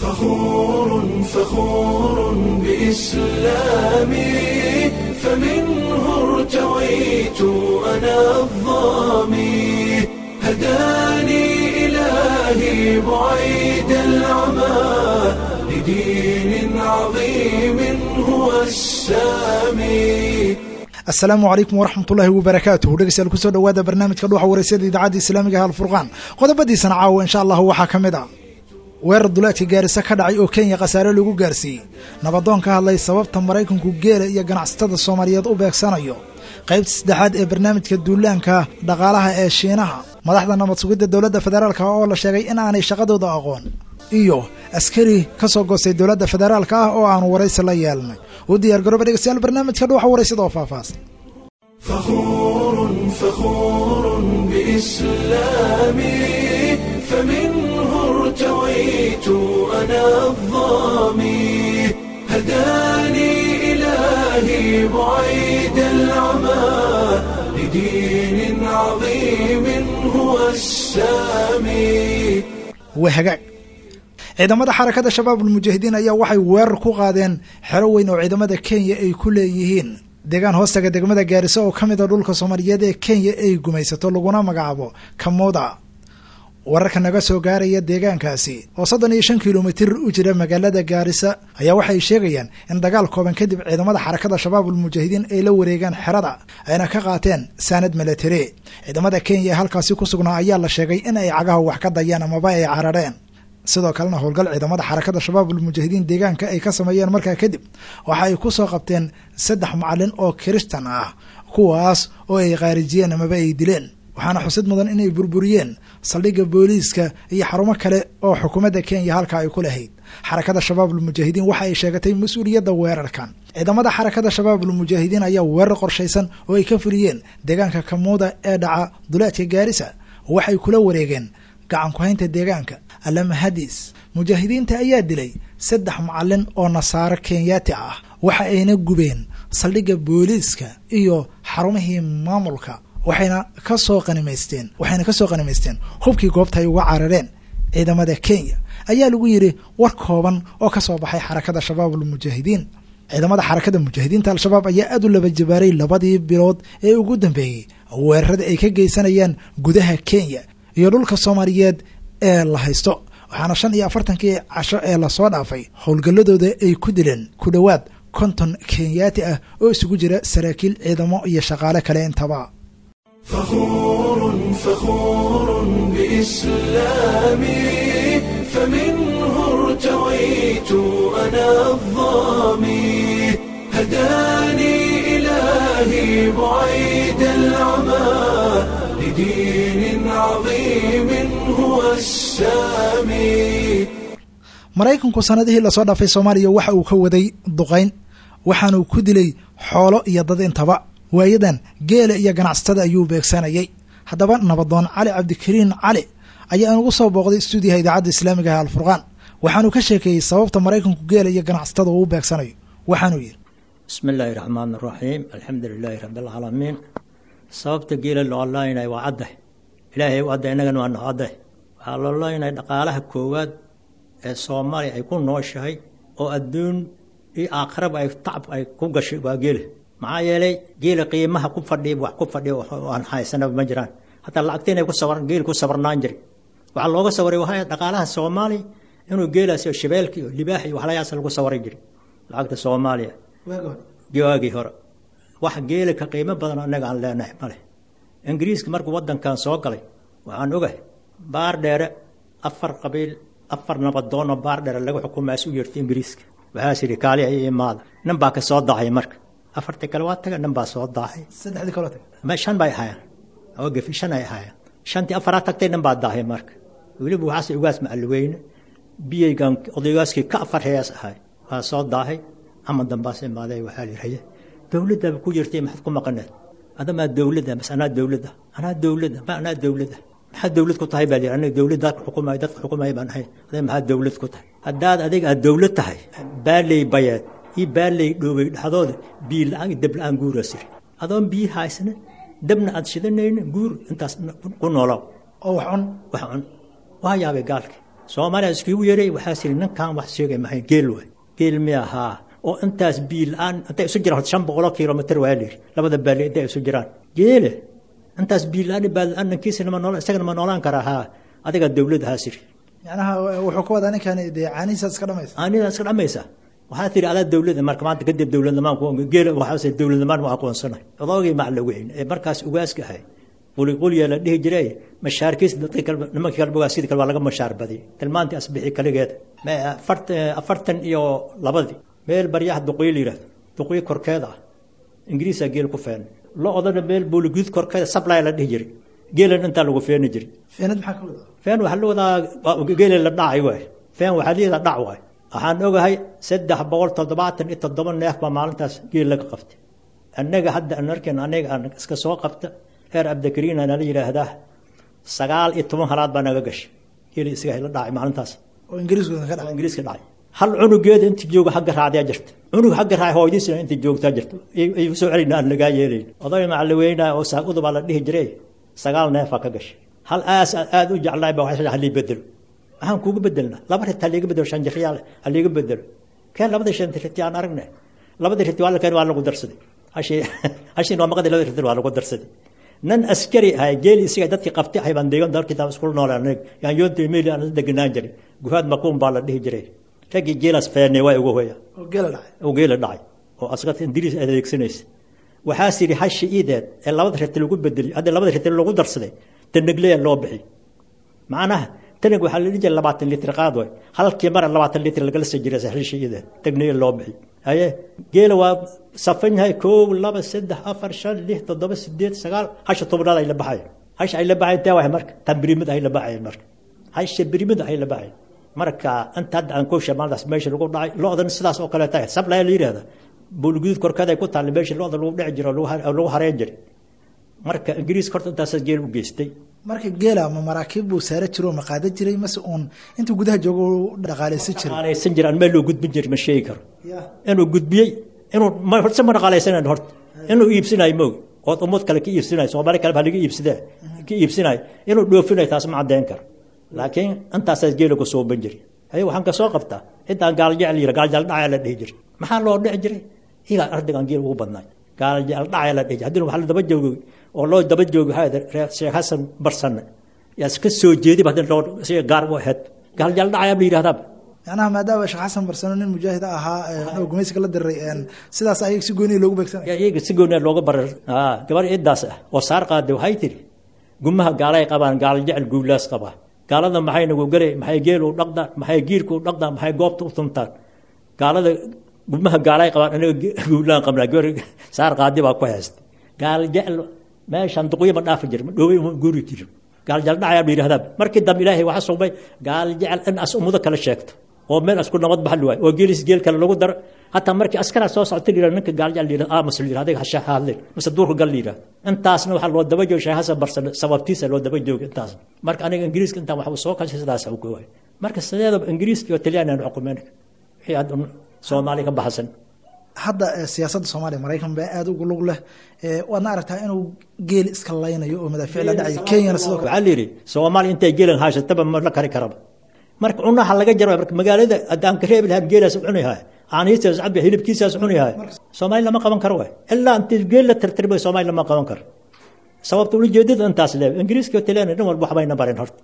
فخور فخور بإسلامي فمنه ارتويت أنا الظامي هداني إلهي بعيد العمى لدين عظيم هو السامي asalaamu calaykum waraxmatullaahi wabarakaatuhu dhegeystayaal kusoo dhowaada barnaamijka dhuuxa wareysada idaacadda islaamiga ah alfurqaan qodobadiisana caawa insha allahu waxaa ka mid ah weerar duleedka gaarisa ka dhacay oo kenya khasaare lagu gaarsiiyey nabadoon ka hadlay sababta maraykanku geela iyo ganacsatada soomaaliyeed u beegsanayo qaybta saddexaad ee barnaamijka duulaanka dhaqaalaha ee shiinaha madaxda nabad sugidda dowladda federaalka oo la sheegay in aanay shaqadooda aqoon iyo askari ka soo goostay dowladda federaalka ah oo aanu waraysi la yeelnay u diyaar garooba dhegeystayaal barnaamijka dhuuxa waraysada oo faahfaahsan فخور فخور بإسلامي فمنه ارتويت أنا الظامي هداني إلهي بعيد العمى لدين عظيم هو السامي waa hagaag ciidamada xarakada shabaabul mujaahidiin ayaa waxay weerar ku qaadeen xero weyn oo ciidamada kenya ay ku leeyihiin deegaan hoostaga degmada gaariso oo ka mid a dhulka soomaaliyeed ee kenya ay gumaysato laguna magacaabo kamuda wararka naga soo gaaraya deegaankaasi oo soddon iyo shan kilomitir u jira magaalada gaarisa ayaa waxay sheegayaan in dagaal kooban kadib ciidamada xarakada shabaabul mujaahidiin ay la wareegaan xerada ayna ka qaateen saanad milatari ciidamada kenya ee halkaasi ku sugnaa ayaa la sheegay in ay cagaha wax ka dayeen amaba ay carareen sidoo kalena howlgal ciidamada xarakada shabaabul mujaahidiin deegaanka ay ka sameeyeen markaa kadib waxa ay ku soo qabteen saddex macalin oo kiristan ah kuwaas oo ay khaarijiyeen amaba ay dileen waxaana xusid mudan inay burburiyeen saldhigga booliiska iyo xarumo kale oo xukuumadda kenya halka ay ku lahayd xarakada shabaabul mujaahidiin waxa ay sheegatay mas-uuliyadda weerarkan ciidamada xarakada shabaabul mujaahidiin ayaa weerar qorshaysan oo ay ka fuliyeen deegaanka kamuuda ee dhaca duleedka gaarisa waxay kula wareegeen gacan ku-haynta deegaanka alamahadis mujaahidiinta ayaa dilay saddex macalin oo nasaaro kenyaati ah waxa ayna gubeen saldhigga booliiska iyo xarumihii maamulka waxayna ka soo qanimaysteen waxayna ka soo qanimaysteen hubkii goobta ay uga carareen ciidamada kenya ayaa lagu yidhi war kooban oo ka soo baxay xarakada shabaabul mujaahidiin ciidamada xarakada mujaahidiinta al-shabaab ayaa aad u laba jabaaray labadii bilood ee ugu dambeeyey weerarada ay ka geysanayaan gudaha kenya iyo dhulka soomaaliyeed ee la haysto waxaana shan iyo afartankii casho ee lasoo dhaafay howlgalladooda ay ku dileen ku dhowaad konton kenyaati ah oo isugu jira saraakiil ciidamo iyo shaqaale kale intaba فخور فخور بإسلامي فمنه ارتويت أنا الظامي هداني إلهي بعيد العمى لدين عظيم هو السامي maraykanku sanadihii lasoo dhaafay soomaaliya waxa uu ka waday duqayn waxaanuu ku dilay xoolo iyo dad intaba waayadan geela iyo ganacsatada ayuu beegsanayay haddaba nabadoon cali cabdikariin cali ayaa inugu soo booqday stuudiyaha idaacadda islaamiga ah alfurqaan waxaanuu ka sheekeeyey sababta maraykanku geela iyo ganacsatada uu u beegsanayo waxaanuu yidhi bismi illaahi raxmaan raxiim alxamdu lilaahi rabi alcaalamiin sababta geela loo laynay waa caddah ilaahay u adda innagana waa noo caddah waxaa loo laynay dhaqaalaha koowaad ee soomaaliya ay ku nooshahay oo adduun iyo aakhiraba ay tacab ay ku gashay waa geela maxaa yeelay geela qiimaha ku fadhiya wax ku fadhiya aan haysanaba ma jiraan hataa lacagta inay ku sabar geel ku sabarnaan jiri waxaa looga sawaray waxa dhaqaalaha soomaaliya inuu geelaas iyo shabeelka iyo libaax iyo waxlayaas lagu sawaray jiri lacagta soomaaliya waagii hore wax geela ka qiimo badan annaga aan leenahay male ingiriiska markuu wadankan soo galay waxaan ogahay baar dheere afar qabiil afar nabadoonoo baar dheere laga xukumaas u yeertay ingiriiska waxaas yidhi kaali ay imaada nin baa ka soo dahay marka afartii kale waa taga nin baa soo daahay saddexdii kaloo tag ma shan bay ahaayeen oo gefi shan ay ahaayeen shantii afaraa tagtay nin baa daahay marka weliba waxaas ugaas macalweyne biyaygan odaygaaskii ka afar hees ahay waa soo daahay ama dambaas imaaday waxaa lihaye dowladdaaba ku jirtay maxaad ku maqaneed adamaa dowladda bas anaa dowladda anaa dowladda ma anaa dowladda maxaa dowlad ku tahay baa lihi aniga dowlad dadka xukumay dadka xukumay baan ahay aday maxaa dowlad ku tahay haddaad adiga aad dowlad tahay baaley bayeed iyo baaley dhoobay dhexdooda biyo la-aan iyo dab la-aan guuraas yiri adoon biyo haysana dabna aad shidanayna guur intaas ku noolow oo wax cun wax cun waa yaabay gaalki soomaaliya iskugu yeeray waxaa siri ninkan wax sheegay mahay geel waay geel mi ahaa oo intaas biil aan intay isu jiraan shan boqoloo kilomitr waa layidhi labada baali intay isu jiraan geele intaas biil aan baal anankiisa nama nool isagana ma noolaan karaa haa adiga dawlad ahaa siri macnaha wuxuu ka wadaa ninkan dee caanihiisa iska dhamaysa anida iska dhamaysa waxaa tiri adaa dawlada marka maanta kadib dawladnimaan geel waxaase dawladnimaan ma aqoonsanay odoogii macla weyn ee markaas ugaaska ahay quliqulya la dhihi jiray mashaarkiis dadka kale nimankii kale bogaa sidii kale waa laga mashaar badiyay tilmaantii asbixi kaligeeda afartan iyo labadii meel baryaha duqoyo la yidhahdo duqoyo korkeeda ah ingiriisaa geel ku feenay lo odana meel booliguud korkeeda sablaya la dhihi jiray geelan intaa lagu feeni jiray feenad maxaa ka wadaa feen waxaa la wadaa geela la dhacay waay feen waxaa leedaha dhac waay waxaan ogahay saddex boqol toddobaatan iyo toddoba neef baa maalintaas geel laga qabtay annaga hadda aan arkeen aniga aan iska soo qabta reer cabdikariin ana la yidhaahdaa sagaal iyo toban halaad baa naga gashay geeli isaga la dhacay maalintaas oo ingiriiskooda ka oo dhacay ingiriiska dhacay hal cunugeeda inta jooga xagga raacdaa jirta cunug xagga raac hooyadiisina inta joogtaa jirta ay soo celina aan lagaa yeelayn oday macalaweyna oo saaqudu baa la dhihi jiray sagaal neefaa ka gashay hal aas aada u jeclaay baa waxay halii bedelo maxaan kuugu bedelnaa laba rit haliiga bedelo shan jiryaal haliiga bedelo keen labada shan riti aan aragne labada riti waa la keen waa lagu darsaday hashi hashin waa maqadi labada riti waa lagu darsaday nan askari ahay geeli isaga dadkii qabtay ahay baan deegan dalkii taa iskula noolaa anaga yaan yoonta meeli aan deganaan jiray guhaad makuun baa la dhihi jiray raggii geelaas feenay waa ugu hoya oo geela dhacay oo geela dhacay oo askarta ingiriis adeegsanaysa waxaas yidhi hashi iideed ee labada riti lagu bedelay hadda labada riti lagu darsaday tanagleya loo bixi macnaha tanag waxaa la dhihi jiray labaatan litr qaad way halkii mara labaatan litr lagala soo jiray hashi iideed tagneya loo bixi haye geela waa safan yahay koob laba saddex afar shan lix toddoba sideed sagaal hasha tobnaad ay la baxayan hasha ay la baxayan tee waay marka tan birimid ay la baxayan marka hasha birimid ay la baxayan marka inta hadda aan koosha maalintaas meesha lagu dhacay lo-dan sidaas oo kale tahay sablaya la yidhahda buulguduud korkeed ay ku taalla meesha lo-da lagu dhici jiro lagu hareen jiray marka ingiriis horta intaasaa geel u geystay marka geela ma maraakiib buu saara jiro ma qaadan jiray mase uun intuu gudaha joogo u dhaqaaleysan jiray dhaqaalaysan jira aan meel loo gudbin jirin ma sheegi karo ya inuu gudbiyey inuu ma horse ma dhaqaalaysanan horta inuu iibsinayo moog ood ummad kale ka iibsinayo soomaali kale baa laga iibsadaa ka iibsinayo inuu dhoofinayo taas ma caddeyn karo laakiin intaasaas geela ku sooban jiray haye waxaan ka soo qabtaa intaan gaaljecel yira gaaljecel dhacaya la dhihi jiray maxaa loo dhici jiray ilaa ardaygan geel ugu badnaay gaaljecel dhacaya la dhihi jiray haddii waxaa la daba joogay oo loo daba joogay waxaa ahayd reer sheekh xasan barsanne yaa iska soo jeediba haddii loo siga gaar u ahayd gaaljecel dhacaya la yidhahdaa macnaha maadaama sheekh xasan barsano nin mujaahid ahaa oo gumaysiga la diray sidaas ayag si gooniya loogu beegsanay yaa iyaga si gooniya looga barar aa gabar iddaas ah oo saar qaaday waxay tiri gumaha gaalay qabaan gaaljecel guulaas qabaa gaalada maxay nagu gelay maxay geel u dhaqdaan maxay giirku u dhaqdaan maxay goobta u tuntaan gaalada gumaha gaalay qabaan anaga guulaan qabnaa gabar saar qaadi baa ku haystay gaal jecel meeshaan duqyo ma dhaafi jir ma dhoobay ma guuri jiro gaal jecel dhacayaa la yidhahdaa markii dambe ilaahay waxaa sugmay gaal jecel in as ummado kale sheegto oo meel asku nabad baxli waayo oo geelis geel kale lagu daro hataa markii askaraa soo socota la yidhahdo ninka gaal jecel la yidhahdo aamus la yidhahdo adiga hasha hadleen mise duurka gal la yidhahdo intaasna waxaa loo daba jooga sheekh xasan barsan sababtiisa loo daba jooga intaasna marka aniga ingiriiska intaan waxba soo kashay sidaas u goowaay marka sideedaba ingiriiska iyo talyaani aan xukumeen wixii hadda soomaaliya ka baxsan hadda siyaasadda soomaaliya maraykan baa aada ugu lug leh waadna aragtaa inuu geel iska laynayo oo madaafiic la dhacayo kenyana sidoo kale waxaa la yidhi soomaaliya intay geelan haysataba ma la kari karaba marka cunaha laga jaro marka magaalada haddaan ka reebi lahaan geelaas cuni yahay caanihiisaas cabi hilibkiisaas cuni yahay soomaaliya lama qaban karo waay ilaa intii geel la tirtirmay soomaaliya lama qaban karo sababta ujeedada intaas leew ingiriiska iyo talyaani dhan walba waxbayna bareen horta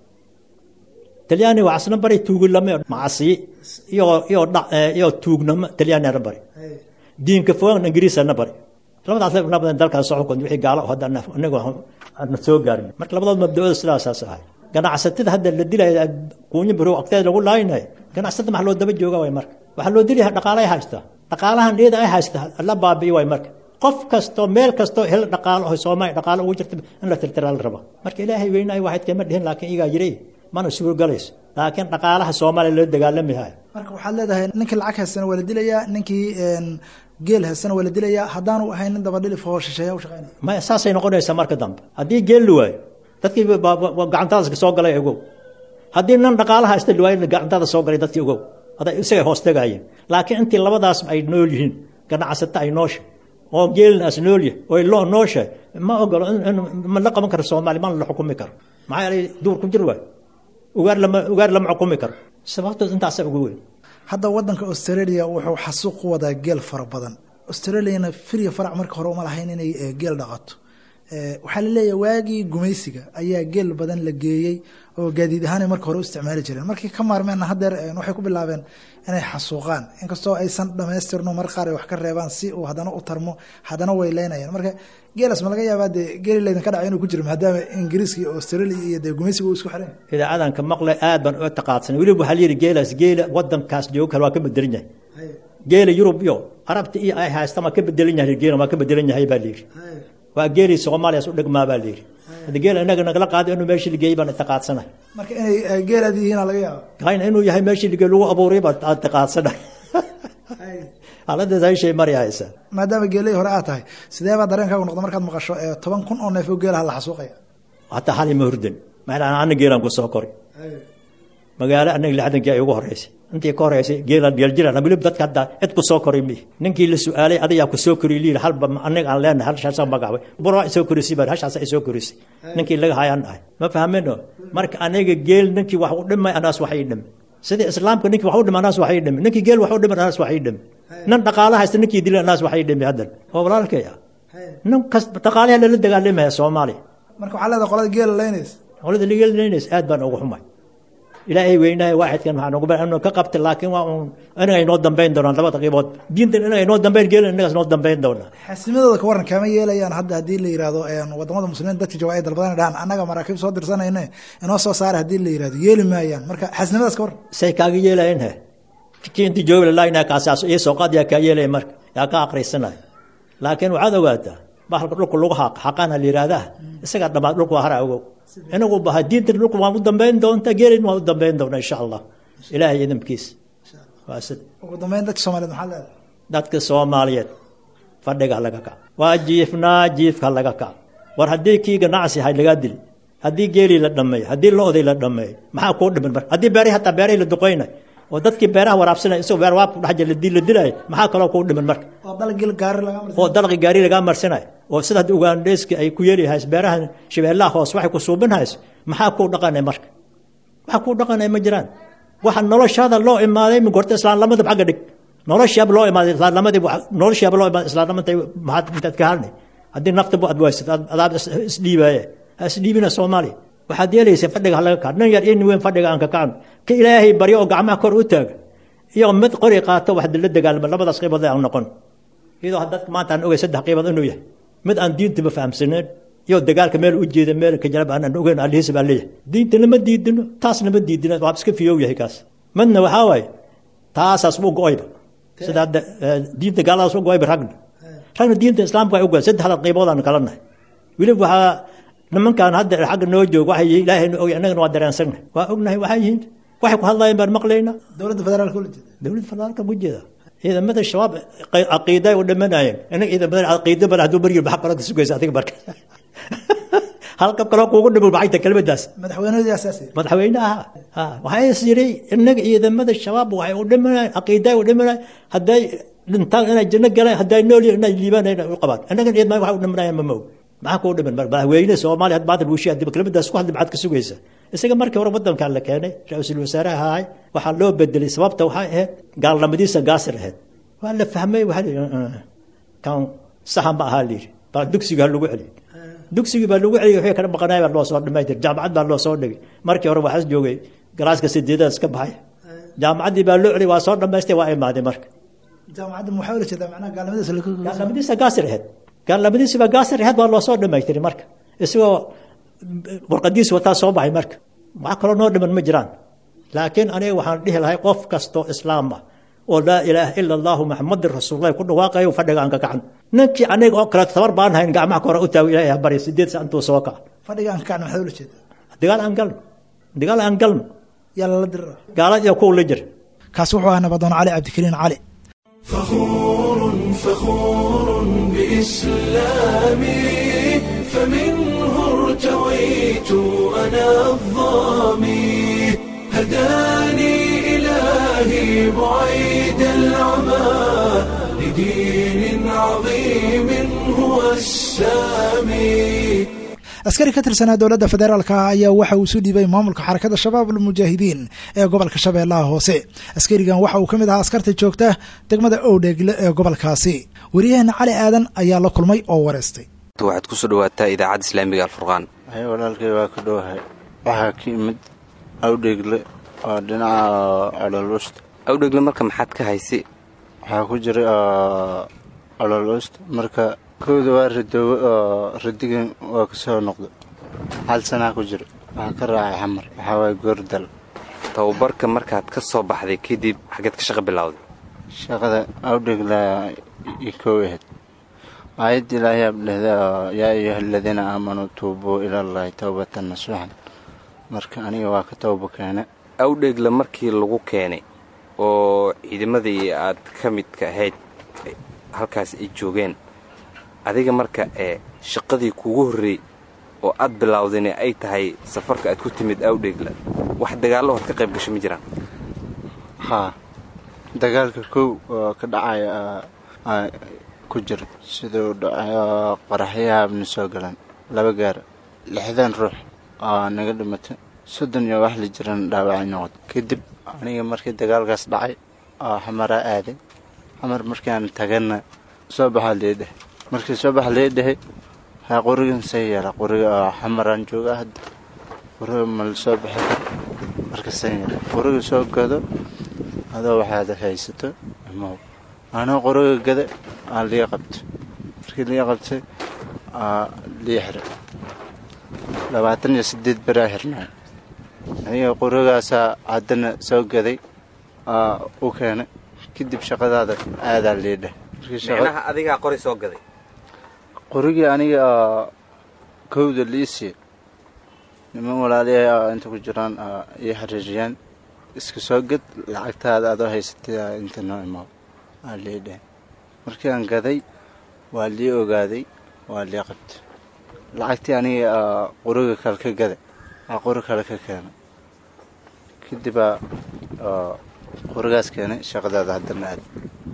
talyaani waa asna baray tuugilame macasi iyo iyo dha iyo tuugnamo talyaaniana bari diinka fogaan ingiriisana bari labadaas labadan dalkaas soo xukun wixii gaalo hadda anagu aan soo gaarin marka labadood mabda'ooda sidaasaas ahay ganacsatada hadda la dilaya kuunyo biro agteeda lagu laaynayo ganacsatada maxaa loo daba jooga way marka waxaa loo dilaya dhaqaale ay haystaa dhaqaalahan iyada ay haystaa la baabi'i way marka qof kastoo meel kastoo hel dhaqaalo oo soomaaliya dhaqaalo ugu jirta in la tirtiraa la raba marka ilaahay weynaayo waxayd kama dhihin laakiin igaa jiray mana suuro galayso laakiin dhaqaalaha soomaaliya loo dagaalami hayo marka waxaad leedahay ninkii lacag haystana waa la dilayaa ninkii geel haystana waa la dilayaa haddaanu ahayn nin dabadhilif oo shisheeya u shaqeynaya maya saasay noqonaysaa marka dambe haddii geel la waayo dadkii gacantadas soo galay ogow haddii nin dhaqaalaha haysta la waayo gacantada soo galay dadkii ogow aday isagay hoos tagaayeen laakiin intii labadaas ay nool yihiin ganacsata ay noosha oo geelinaas noolyahay oo loo nooshahay ma ogolo ma la qaban karo soomaaliya mana la xukumi karo maxaa yeelay duur ku jir waayo ugaar lama ugaar lama xukumi karo sababtood intaasa ugu weyn hadda wadanka australia wuxuu xasuuq ku wadaa geel fara badan australiana firya farac marka hore uma lahayn inay geel dhaqato waxaa laleeyahay waagii gumaysiga ayaa geel badan la geeyey oo gaadiid ahaanay marka hore u isticmaali jireen markii ka maarmeenna haddeer waxay ku bilaabeen inay xasuuqaan inkastoo aysan dhamaystirno mar qaar ay wax ka reebaan si uu haddana u tarmo haddana way leynayaan marka geelas ma laga yaabaa dee geeli laydinka dhaca inuu ku jiro maadaama ingiriiska iyo australia iyo dee gumaysiga uu isku xiran idaacadan ka maqlay aad baan uga taqaadsanay weliba waxaa layidhi geelaas geela wadankaas joogo kale waa ka bedelan yahay geela yurub iyo arabta iyo ay haystaan waa ka bedelan yahay geela waa ka bedelan yahay baa layidhi waa geelii soomaaliyaas u dhigmaa baa layidhi hadda geel inaga nagala qaaday inuu meeshii ligeeyey baan itaqaadsanahay marka inay geelaad yihiina laga yaaba kayna inuu yahay meeshii ligey lagu abuuray baan itaqaadsanahay xaaladdaas hay shay mari haysa maadaama geelihii hore aad tahay sidee baa dareenkaagu noqda markaad maqasho toban kun oo neef oo geelaha la xasuuqaya hataa xali ma hurdan maxaa ana geelaan ku soo koray magaalo anaga lixdankii ay ugu horeysay intii ka horeysay geelaan geeljiran weliba dadka hadda cid ku soo koray mi ninkii la su-aalay adayaa ku soo koriy liil halba anaga aan leenahay halshaasa magaabay bura soo korisay baa hashaasa ay soo korisay ninkii laga hayaan dhahay ma fahmeno marka anaga geel ninkii wax u dhimay anaas waxay dhimay sidii islaamka ninkii wax u dhimay anaas waxay dhimay ninkii geel wax u dhimay anaas waxay dhimay nin dhaqaala haysta ninkii dilay anaas waxay dhimay haddan oo walaalkay ah nin kas dhaqaalaha lala dagaalamaya soomaaliya marka waxaa leedahay qolada geela leynaysa qolada leynaysa aad baan ugu xumay ilaahay weynahay waaxidkan waxaa noogu inu ka qabta laakiin waa uun inaga inoo dambayn doonaan labada qiibood diintan inaga inoo dambayn geelin inagaas inoo dambayn doonaa xasimadooda ka waran kama yeelayaan hadda haddii la yihahdo wadamada muslimiin dadka jooga ay dalbadan dhahan annaga maraakiib soo dirsanayne inoo soo saara haddii la yihahdo yeeli maayaan marka xasinimadaas ka waran say kaaga yeelayen he kii intii joogi lalaayna kaasaas iyo sooqaad yaa kaa yeelaya marka yaa ka aqrisanaya laakiin waxaad ogaataa bahalka dhulka lagu xaaq xaqaana la yihahdaa isagaa dhamaad dhulka waa hara ogow inagu baha diintan dhulka waan u dambayn doontaa geelin waan u dambayn doonaa insha allah ilaahay idamkiisa waa sida ugu dambeyn dadka soomaaliyeed maxaa leedahay dadka soomaaliyeed fadhiga laga kac waa jiifnaa jiifka laga kac war haddii kii ganacsi hay lagaa dili haddii geelii la dhameeyo haddii lo-dii la dhameeyo maxaa kuu dhiman marka haddii beerihi hataa beerihii la duqeynay oo dadkii beeraha waraabsanay isagoo beer waabku dhex jira la dilaayo maxaa kaloo kuu dhiman marka oo dalgil gaari laga oo dalqi gaari lagaa marsanayo oo sida hadda ugandheeski ay ku yeeli hayso beeraha shabeellaha hoos waxay ku suubin hayso maxaa kuu dhaqanay marka waxa kuu dhaqanay ma jiraan waxa noloshaada loo imaaday min gorta islaamnimadaba xagga dhig noloshaaba loo imaaday islaamnimadii noloshaaba loo imaaday islaamnimadii maxaad intaad ka hadlay haddii naftaba aad waysad adaab isdhiibaaye ha isdhiibina soomaaliya waxaad yeelaysa fadhiga ha laga kaco nin yar in weyn fadhiga aan ka kacno ka ilaahay baryo oo gacmaha kor u taaga iyo mid qori qaato wax la dagaalama labadaas qiibood aan noqon iyadoo dadka maanta aan ogay saddex qiibood inuu yahay mid aan diintaba fahamsaneen iyo dagaalka meel u jeeda meel ka jarab aan ogeyn alihiisa baa leeyahay diinta lama diidino taas lama diidino waa iska fiyow yahay kaas midna waxaa waaye taasaas u go-oyba sida hadda diinta gaaladaas u go-oyba ragna ragna diinta islaamka ay u go-ay saddexda qiibood aan kala nahay weliba waxaa nimankan hadda xagga noo joog waxay ilaahay nu ogay annagana waa dareensannahay waa ognahay waxay yihiin waxay ku hadlayeen baan maqlaynaa dowladda federaalka ula jeeda dowladda federaalka ku jeeda ciidamada shabaab caqiiday u dhimanayeen inaga ciidamada caqiida bal hadduu maryo maxaa kaloo ka sugaysa adiga marka halka kaloo kuugu dhimul maxay tahay kelmaddaas madaxweynahadii asaasi madaxweynaha ha waxay is yidhi inaga ciidamada shabaab waxay u dhimanayeen caqiiday u dhimanayeen hadday dhintaan inay janno galaan hadday nool yihiin inay liibaanayeen u qabaan inaga ciidamada waxay u dhimanayeen ma moog maxaa kuu dhiman madaxweyne soomaaliya had maanta buushi hadii kelmaddaas ku hadli maxaad ka sugaysa isaga markii hore wadankan la keenay ra-iisul wasaare ahaay waxaa loo bedelay sababta waxay ahayd gaalnimadiisa gaasir ahayd waa la fahmay waa kan saxa ma ahaa layidhi baa dugsiga lagu celiy dugsigii baa lagu celiyay wixii kala maqanaay baa loo soo dhimaytir jaamacad baa loo soo dhigay markii hore waxaas joogay galaaska sideedaas ka baxay jaamacaddii baa loo celiyay waa soo dhamaystay waa imaaday marka jaamacadda maxaa ula jeedaa macnaha gaalnimadiisa gaalnimadiisa gaasir ahayd gaalnimadiisiba gaasir ahayd waa loo soo dhamaytiray marka isagoo warqadiis wataa soo baxay marka wax kaloo noo dhiman ma jiraan laakiin aniga waxaan dhihi lahay qof kastoo islaam ah oo laa ilaaha ila allahu maxamadin rasuulullahi ku dhawaaqayo fadhiga aan ka kacan ninkii aniga oo kale tabar baan hayn gacmaha kore u taago ilahay ha barya sideed sa intuu soo kaca fadhiga aan ka kacno maxaa ula jeedaa dagaal aan galno dagaal aan galno yaa lala dirira gaalad iyo kuwa la jira kaasi wuxuu ahaa nabadoon cali cabdikariin cali فخور فخور بإسلامي فمنه ارتويت أنا الظامي هداني إلهي بعيد العمى لدين عظيم هو السامي askari ka tirsanaa dowladda federaalka ah ayaa waxa uu isu dhiibay maamulka xarakada shabaab almujaahidiin ee gobolka shabeellaha hoose askarigan waxa uu ka mid ahaa askarta joogta degmada owdheegle ee gobolkaasi waryaheena cali aadan ayaa la kulmay oo wareystay waxaad kusoo dhawaataa idaacadda islaamiga alfurqaan hay walaalkay waa ka dhowahay waxaa ka imid awdheegle oo dhinaca cololuusta awdhegle marka maxaad ka haysi waxaa ku jiray cololuusta marka kowda waa radoowe oo radigan waa ka soo noqda hal sanaa ku jira waxaa ka raacay xamar waxaa waaya goordal tababarka markaad ka soo baxday kadib xaggeed ka shaqo bilowday shaqada awdheegla i kow ahayd aayadda ilaahay aab dhehda yaa ayuha aladiina aamanuu tuubuu ilallaahi towbatan nasuuxan marka aniga waa ka towba keene awdheegle markii lagu keenay oo ciidamadii aad ka midka ahayd halkaas ay joogeen adiga marka ee shaqadii kugu horreey oo aad bilowdayna ay tahay safarka aad ku timid awdheegla wax dagaallo hood ka qayb gasho ma jiraan haa dagaalka kow oo ka dhacaya ku jira siduu dhacay qaraxyahaabna soo galan laba gaara lixdan ruux oo naga dhimatay soddon iyo wax la jirana dhaawacay noqod kadib aniga markii dagaalkaas dhacay oo xamaraa aaday xamar markaan tagana soo baxaa leedhahay markii soo baxa leedhahay haa qorigan see yeela qoriga oo xamaraan jooga hadda qoriga mala soo baxi karo marka see yeela qoriga soo gado adoo waxaad haysato imaw anoo qoriga gada aan lii qabto markii lii qabtay lii xiray labaatan iyo sideed beraa xirnay aniga qorigaasaa haddana soo gaday u keenay kadib shaqadaada aadaa liidheh micnaha adigaa qori soo gaday qorigii aniga kowda liisii niman walaaliya inta ku jiraan ii xariiriyaan iska soo gad lacagtaada adoo haysatay inta noo imaw aa liidheh markii aan gaday waa lii ogaaday waa lii qabtay lacagtii aniga qoriga kale ka gada aa qori kale ka keenay kadibaa qorigaas keenay shaqadaada haddana aad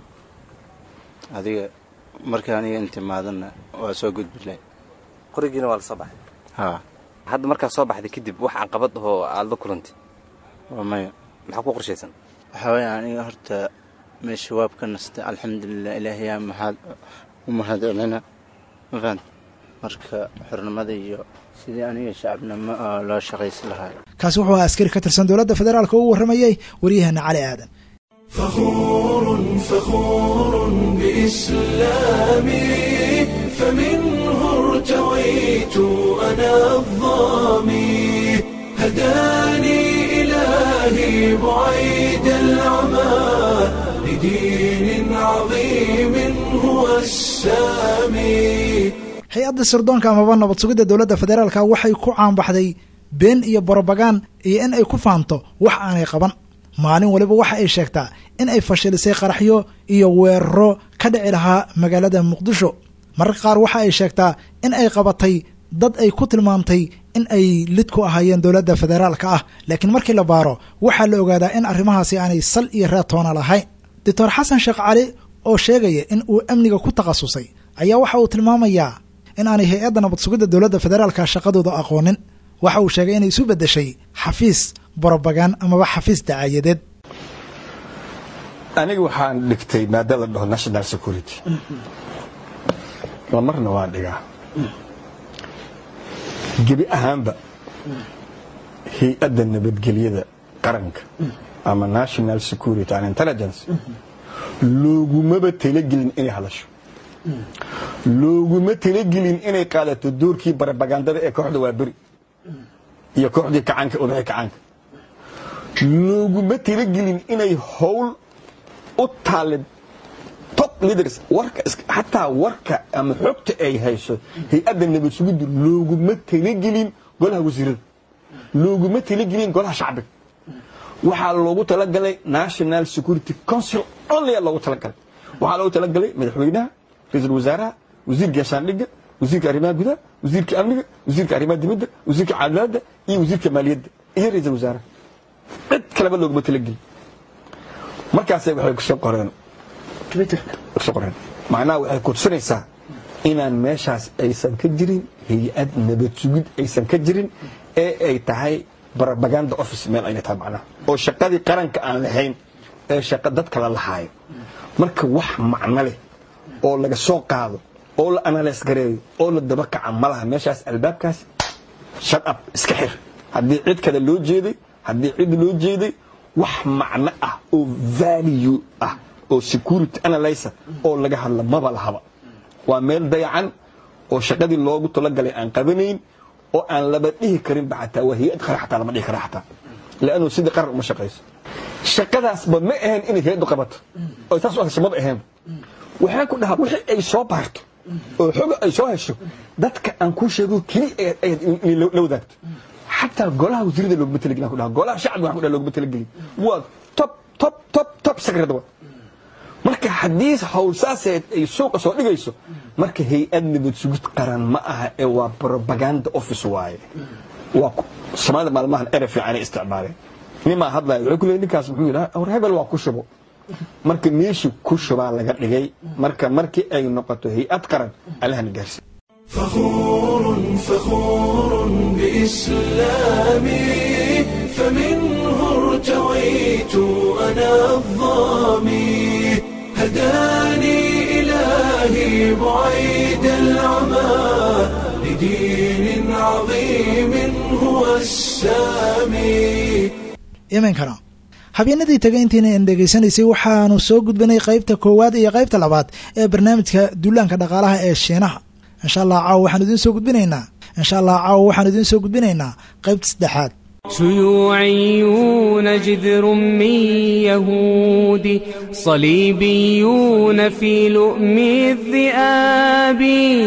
adiga markii aniga intimaadana waa soo gudbilay qorigiina waa la soo baxay haa hadda markaad soo baxday kadib wax caqabad ahoo aad la kulantay waa maya maxaa ku qorshaysan waxaa weeye aniga horta meesha waab ka nastay alxamdulilah ilaahayaa maxaad u mahad celina ma fahant marka xornimada iyo sidii aniga shacabnimo loo shaqaysi lahaa kaasi wuxuu ahaa askari ka tirsan dowladda federaalka oo u warramayay waryaheena cali aadan فخور فخور بإسلامي فمنه ارتويت أنا الظامي هداني إلهي بعيد العمى لدين عظيم هو السامي hay-adda sirdoonka amaba nabad sugidda dowladda federaalka waxay ku caanbaxday been iyo borobagaan iyo in ay ku faanto wax aanay qaban maalin waliba waxa ay sheegtaa in ay fashilisay qaraxyo iyo weeraro ka dhici lahaa magaalada muqdisho mararka qaar waxa ay sheegtaa in ay qabatay dad ay ku tilmaamtay in ay lid ku ahaayeen dowladda federaalka ah laakiin markii la baaro waxaa la ogaadaa in arrimahaasi aanay sal iyo reetoona lahayn doctor xasan sheekh cali oo sheegaya in uu amniga ku takhasusay ayaa waxa uu tilmaamayaa in aanay hay-adda nabad sugidda dowladda federaalka shaqadooda aqoonin waxa uu sheegay inay isu beddeshay xafiis borobagaan amaba xafiis dacaayadeed aniga waxaan dhigtay maada la dhaho national security lamarna waan dhigaa gebi ahaanba hay-adda nabadgelyada qaranka ama national security and intelligence loogumaba talagelin inay hadasho looguma talagelin inay qaadato doorkii barabagandada ee kooxda waa beri iyo kooxdii kacaanka odaxii kacaanka looguma talagelin inay howl u taalib top leaders warka xataa warka ama xogta ay hayso hay-adda nabad sugiddu looguma talagelin golaha wasiirada looguma talagelin golaha shacbiga waxaa loogu talagalay national security council only loogu talagalay waxaa loogu talagalay madaxweynaha ra-iisul wasaaraha wasiirka gaashaandhigga wasiirka arrimaha gudaha wasiirka amniga wasiirka arrimaha dibadda wasiirka cadaaladda iyo wasiirka maaliyadda iyo ra-iisul wasaaraha cid kaleba looguma talagelin markaasay waxay kusoo qoreen kusoo qoreen macnaha waxay kudsanaysaa inaan meeshaas aysan ka jirin hay-ad nabad sugid aysan ka jirin ee ay tahay propaganda office meel ayna tahay macnaha oo shaqadii qaranka aan lahayn ee shaqa dadka la lahaayo marka wax macno leh oo laga soo qaado oo la analyse gareeyo oo la daba kaca ma laha meeshaas albaabkaas shut up iska xir haddii cid kale loo jeeday haddii cid loo jeeday wax macno ah oo value ah oo security analyzer oo laga hadla maba lahaba waa meel dayacan oo shaqadii loogu talagalay aan qabanayn oo aan laba dhihi karinba xataa waa hay-ad qaran xataa lama dhihi kara xataa lannu sidii qaran uma shaqayso shaqadaasba ma ahayn inay hay-addu qabato oo saas u hesho maba ahayn waxaan ku dhahaa wixii ay soo baarto oo xoga ay soo hesho dadka aan kuu sheego keli ayaad inay la wadaagto xataa golaha wasiirada looguma talagelin ku dhaha golaha shacbiga waxaan ku dhaha looguma talagelin waa top top top top secret wa marka haddii howlsaaseed ay suuqa soo dhigayso marka hay-ad nabad sugid qaran ma aha ee waa propaganda office waaye waa soomaalida maalmahan ere fiicanay isticmaaleen nimaa hadlaya wuxuu ku leeyay ninkaas muxuu yidhaha war hebel waa ku shubo marka meeshii ku shubaa laga dhigay marka markii ay noqoto hay-ad qaran allahna gaarsi فخور فخور بإسلامي فمنه ارتويت أنا الظامي هداني إلهي بعيد العمى لدين عظيم هو السامي iminkana habeenadii tagay intiina aan dhegaysanaysay waxaanu soo gudbinay qaybta koowaad iyo qaybta labaad ee barnaamijka duulaanka dhaqaalaha ee shiinaha insha allah caawa waxaan idiin soo gudbinaynaa insha allah caawa waxaan idiin soo gudbinaynaa qaybta saddexaad شيوعيون جذر من يهود صليبيون في لؤم الذئاب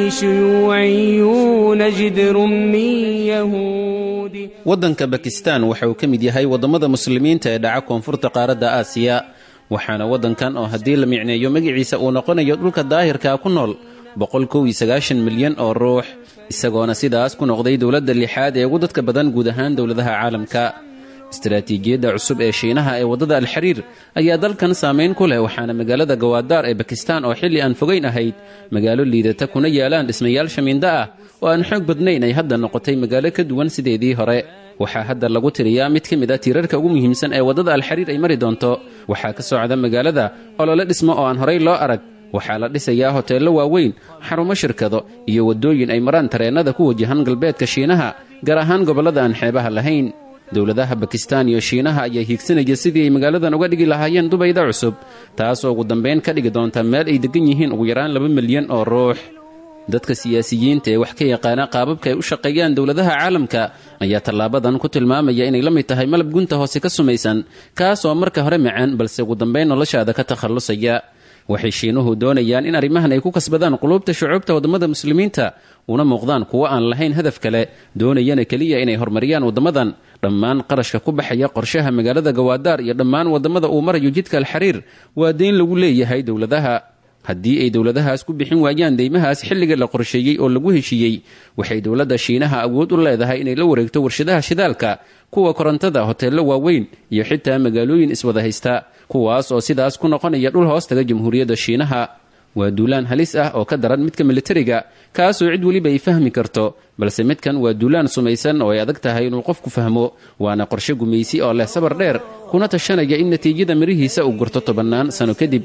شيوعيون جذر من يهود waddanka bakistan waxa uu ka mid yahay waddamada muslimiinta ee dhaca koonfurta qaaradda aasiya waxaana waddankan oo haddii la micneeyo magaciisa uu noqonayo dhulka daahirkaa ku nool boqol kow iyo sagaashan milyan oo ruux isagoona sidaas ku noqday dowladda lixaad ee ugu dadka badan guud ahaan dowladaha caalamka istaraatiijiyadda cusub ee shiinaha ee waddada alxariir ayaa dalkan saamayn ku leh waxaana magaalada gawaadaar ee bakistan oo xilli aan fogayn ahayd magaalo liidata kuna yaalaan dhismayaal shamiindo ah oo aan xoog badnayn ay hadda noqotay magaalo ka duwan sideedii hore waxaa hadda lagu tiriyaa mid ka mid a tiirarka ugu muhiimsan ee waddada alxariir ay mari doonto waxaa ka socda magaalada olole dhismo oo aan horay loo arag waxaa la dhisayaa hoteello waaweyn xarumo shirkado iyo waddooyin ay maraan tareennada ku wajahan galbeedka shiinaha gaar ahaan gobollada aan xeebaha lahayn dowladaha bakistan iyo shiinaha ayaa hiigsanaya sidii ay magaaladan uga dhigi lahaayeen dubayda cusub taasoo ugu dambayn ka dhigi doonta meel ay deggan yihiin ugu yaraan laba milyan oo ruux dadka siyaasiyiinta ee wax ka yaqaana qaababka ay u shaqeeyaan dowladaha caalamka ayaa tallaabadan ku tilmaamaya inay la mid tahay malab gunta hoose ka sumaysan kaas oo marka hore macaan balse ugu dambayn noloshaada ka takhallusaya waxay shiinuhu doonayaan in arrimahan ay ku kasbadaan quluubta shucuubta waddamada muslimiinta una muuqdaan kuwo aan lahayn hadaf kale doonayana keliya inay horumariyaan waddamadan dhammaan qarashka ku baxaya qorshaha magaalada gawaadaar iyo dhammaan waddamada uu marayo jidka alxariir waa deyn lagu leeyahay dowladaha haddii ay dowladahaas ku bixin waayaan deymahaas xilliga la qorsheeyey oo lagu heshiiyey waxay dowladda shiinaha awood u leedahay inay la wareegto warshadaha shidaalka kuwa korontada hoteello waaweyn iyo xitaa magaalooyin iswada haysta kuwaas oo sidaas ku noqonaya dhul hoostaga jamhuuriyadda shiinaha waa duulaan halis ah oo ka daran midka militariga kaasoo cid weliba ay fahmi karto balse midkan waa duulaan sumaysan oo ay adag tahay inuu qofku fahmo waana qorshe gumaysi oo leh sabar dheer kuna tashanaya in natiijada mirihiisa uu gurto tobannaan sano kadib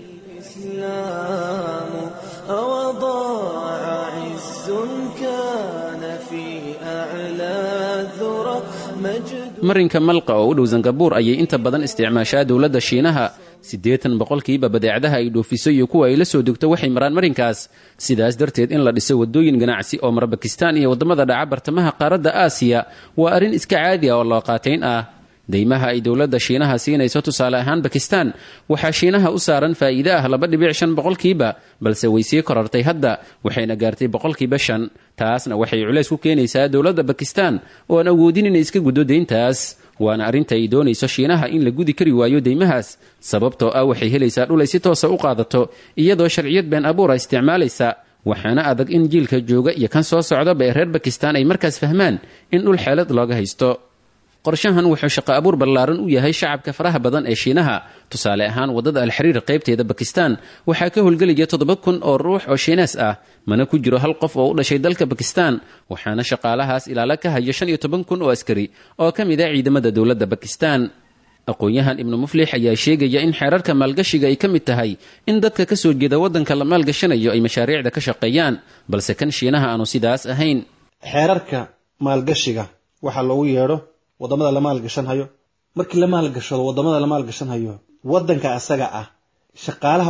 الإسلام أوضاع عز كان في أعلى الذرى مجد marinka malqa oo u dhow sangabuur ayay inta badan isticmaashaa dowladda shiinaha siddeetan boqolkiiba badeecadaha ay dhoofiso iyo kuwa ay la soo degto waxay maraan marinkaas sidaas darteed in la dhiso waddooyin ganacsi oo mara bakistan iyo waddamada dhaca bartamaha qaaradda aasiya waa arrin iska caadi ah oo looqaatayn ah deymaha ay dowladda shiinaha siinayso tusaale ahaan bakistan waxaa shiinaha u saaran faa'iide ah laba dhibic shan boqolkiiba balse way sii korartay hadda waxayna gaartay boqolkiiba shan taasna waxay culays ku keenaysaa dowladda bakistan oo aan awoodin inay iska guddo deyntaas waana arrinta ay doonayso shiinaha in la gudi kari waayo deymahaas sababtoo ah waxay helaysaa dhul ay si toosa u qaadato iyadoo sharciyad been abuura isticmaalaysa waxaana adag in jiilka jooga iyo kan soo socdaba ee reer bakistan ay markaas fahmaan in dhul xeelad looga haysto qorshahan wuxuu shaqo abuur ballaaran u yahay shacabka faraha badan ee shiinaha tusaale ahaan waddada alxariir qaybteeda bakistan waxaa ka howlgelaya toddoba kun oo ruux oo shiinees ah mana ku jiro hal qof oo u dhashay dalka bakistan waxaana shaqaalahaas ilaalo ka hayo shan iyo toban kun oo askari oo ka mid ah ciidamada dowladda bakistan aqoon-yahan ibnu muflix ayaa sheegaya in xeerarka maalgashiga ay ka mid tahay in dadka ka soo jeeda waddanka la maalgashanayo ay mashaariicda ka shaqeeyaan balse kan shiinaha aanu sidaas ahayn xeerarka maalgashiga waxaa loogu yeedho wadamada la maalgashanhayo markii la maalgashado wadamada la maalgashanhayo wadanka asaga ah shaqaalaha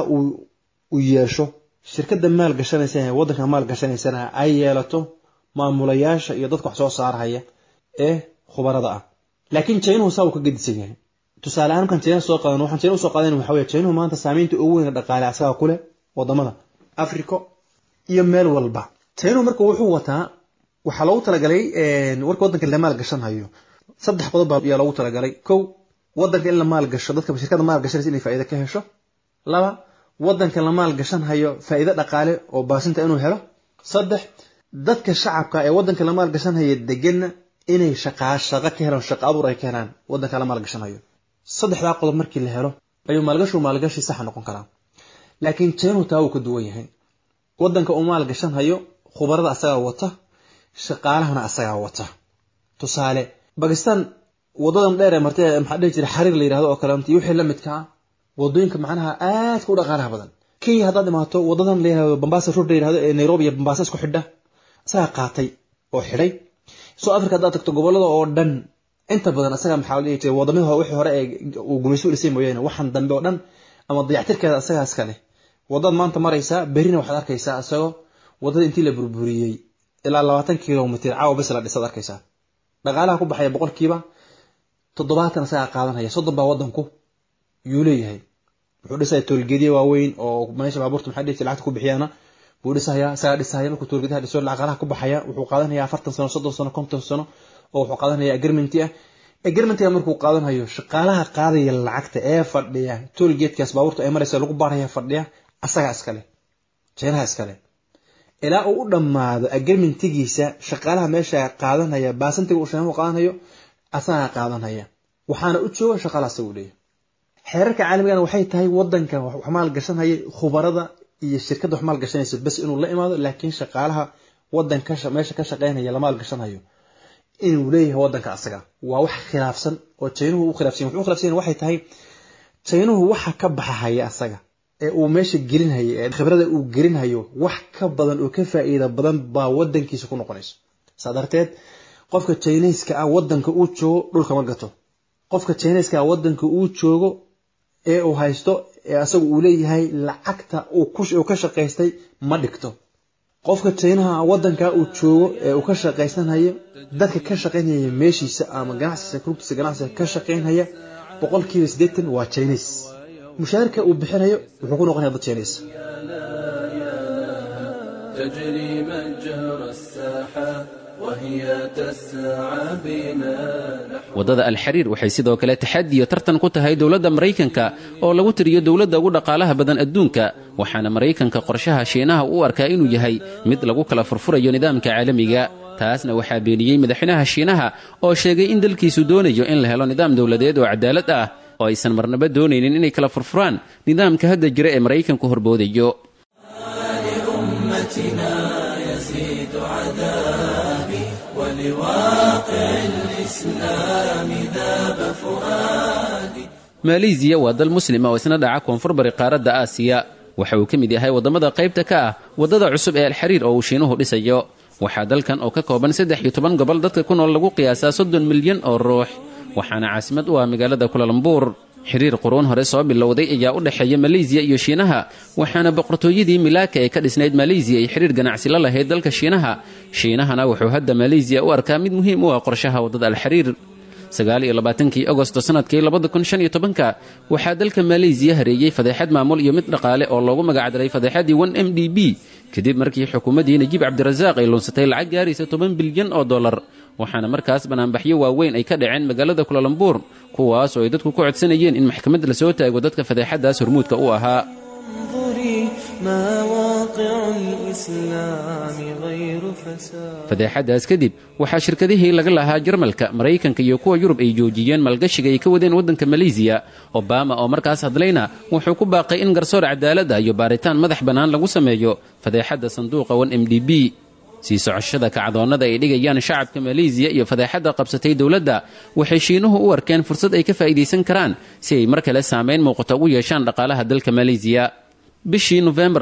uu yeesho shirkada maalgashanaysa wadanka maalgashanaysana ay yeelato maamulayaasha iyo dadka wax soo saarhaya ee khubarada ah laakiin jaynuhu saa uu ka gedisan yahay tusaale ahaan markaan jayna soo qaadan waxaan jayna usoo qaadan waxa weye jaynuhu maanta saamaynta ugu weyn dhaqaale asaga ku leh wadamada africa iyo meel walba jaynuhu marka wuxuu wataa waxaa loogu talagalay warka wadanka la maalgashanhayo saddex qodob baa ayaa loogu talagalay kow wadanka in la maalgasho dadka shirkada maalgashanaysa inay faa'iido ka hesho laba wadanka la maalgashanhayo faa'iido dhaqaale oo baasinta inuu helo saddex dadka shacabka ee wadanka la maalgashanhayo deganna inay shaqaa shaqo ka helaan shaqo abuur ay ka helaan wadanka la maalgashanhayo saddexdaa qodob markii la helo ayuu maalgashu maalgashi saxa noqon karaa laakiin jaynuhu taa wuu ka duwan yahay wadanka uu maalgashanhayo khubarada asagaa wata shaqaalahana asagaa wata tusaale bakistan wadadan dheer ee martay maxaa dhihi jira xariir la yidhahdo oo kaleeto iyo wixii la midka ah wadooyinka macnaha aadka u dhaqaalaha badan kenya haddaad imaato wadadan la yidhahdo bambasa road la yidhahdo ee nairobi iyo bambasa isku xidha asagaa qaatay oo xidhay soo africa haddaad tagto gobolada oo dhan inta badan asaga maxaa la dhihi jiray wadamada wixii hore ee uu gumayso u dhisay mooyaane waxaan dambe oo dhan ama dayactirkeeda asagaa iska leh wadad maanta maraysaa berrina waxaad arkaysaa isagoo wadada intii la burburiyey ilaa labaatan kilomitr caawa bes la dhisaad arkaysaa dhaqaalaha ku baxaya boqolkiiba toddobaatan asagaa qaadanaya soddon baa wadanku yuu leeyahay wuxuu dhisaya toolgeedya waaweyn oo meesha baabuurta maxaa dhihi lacagta ku bixiyaana buu dhisaya isagaa dhisaya markuu toolgeedaha dhiso dhaqaalaha ku baxaya wuxuu qaadanaya afartan sano soddon sano konton sano oo wuxuu qaadanaya agreementi ah agreementiga markuu qaadanayo shaqaalaha qaadaya lacagta ee fadhiya toolgeedkaas baabuurta ay maraysa lagu baaraya fadhiya asagaa iskale jeenaha iskale ilaa uu u dhammaado agreementigiisa shaqaalaha meesha qaadanaya baasantiga uu sheemu qaadanayo asagaa qaadanaya waxaana u jooga shaqaalaha asaga u leeyahay xeerarka caalamigana waxay tahay wadanka wax maalgashanaya khubarada iyo shirkadda wax maalgashanaysa bes inuu la imaado laakiin shaqaalaha wadanka meesha ka shaqeynaya la maalgashanayo inuu leeyahay wadanka asaga waa wax khilaafsan oo jaynuhu u khilaafsan wuxuu u khilaafsan waxay tahay jaynuhu waxa ka baxahaya asaga ee uu meesha gelinhayo ee khibrada uu gelinhayo wax ka badan oo ka faa'iida badan baa wadankiisa ku noqonayso saa darteed qofka jiniiska ah wadanka uu joogo dhulka ma gato qofka jiniiska ah wadanka uu joogo ee uu haysto ee asaga uu leeyahay lacagta uu ka shaqaystay ma dhigto qofka jinaha wadanka uu joogo ee uu ka shaqaysanayo dadka ka shaqaynaya meeshiisa ama ganacsiisa rugtiisa ganacsiga ka shaqaynaya boqolkiiba siddeetan waa jiniis mushaarka uu bixinayo wuxuu ku noqonaya dad jiniis تجري مجرى السحاب وهي تسعى بنا waddada alxariir waxay sidoo kale taxadi iyo tartan ku tahay dowladda maraykanka oo lagu tiriyo dowladda ugu dhaqaalaha badan adduunka waxaana maraykanka qorshaha shiinaha u arkaa inuu yahay mid lagu kala furfurayo nidaamka caalamiga taasna waxaa beeniyey madaxweynaha shiinaha oo sheegay in dalkiisu doonayo in la helo nidaam dowladeed oo cadaalad ah oo aysan marnaba doonaynin inay kala furfuraan nidaamka hadda jira ee maraykanku horboodayo لأمتنا يزيد عذابي ولواقع الإسلام ذاب فؤادي maleesiya waa dal muslima oo isna dhaca koonfur bari qaaradda aasiya waxa uu ka mid yahay waddamada qaybta ka ah waddada cusub ee alxariir oo uu shiinuhu dhisayo waxaa dalkan oo ka kooban saddex iyo toban gobol dadka ku nool lagu qiyaasaa soddon milyan oo ruux waxaana caasimad u ah magaalada kulalambur xiriir quruun hore soo bilowday ayaa u dhexeeya maleysiya iyo shiinaha waxaana boqortooyadii milaaka ee ka dhisnayd maleysiya ay xiriir ganacsi la lahayd dalka shiinaha shiinahana wuxuu hadda maleysiya u arkaa mid muhiim u ah qorshaha waddada alxariir sagaaliyo labaatankii agosto sanadkii labada kun shan iyo tobanka waxaa dalka maleysiya hareeyey fadeexad maamul iyo mid dhaqaale oo loogu magacdaray fadeexadii one m d b kadib markii xukuumaddii najiib cabdirasaaq ay luunsatay lacag gaaraysa toban bilyan oo dollar waxaana markaas banaanbaxyo waaweyn ay ka dhaceen magaalada kulalambuur kuwaas oo ay dadku ku codsanayeen in maxkamad lasoo taago dadka fadeexadaas hormuudka u ahaa انظري ما واقع الإسلام غير فساد fadeexadaas kadib waxaa shirkadihii laga lahaa jarmalka maraykanka iyo kuwa yurub ay joojiyeen maalgashiga ay ka wadeen waddanka maleysiya obama oo markaas hadlayna wuxuu ku baaqay in garsoor cadaalad ah iyo baaritaan madax bannaan lagu sameeyo fadeexadda sanduuqa wan m d b sii socoshada kacdoonnada ay dhigayaan shacabka maleysiya iyo fadeexadda qabsatay dowladda waxay shiinuhu u arkeen fursad ay ka faa'iidaysan karaan si ay mar kale saamayn muuqata ugu yeeshaan dhaqaalaha dalka maleysiya bishii nofembar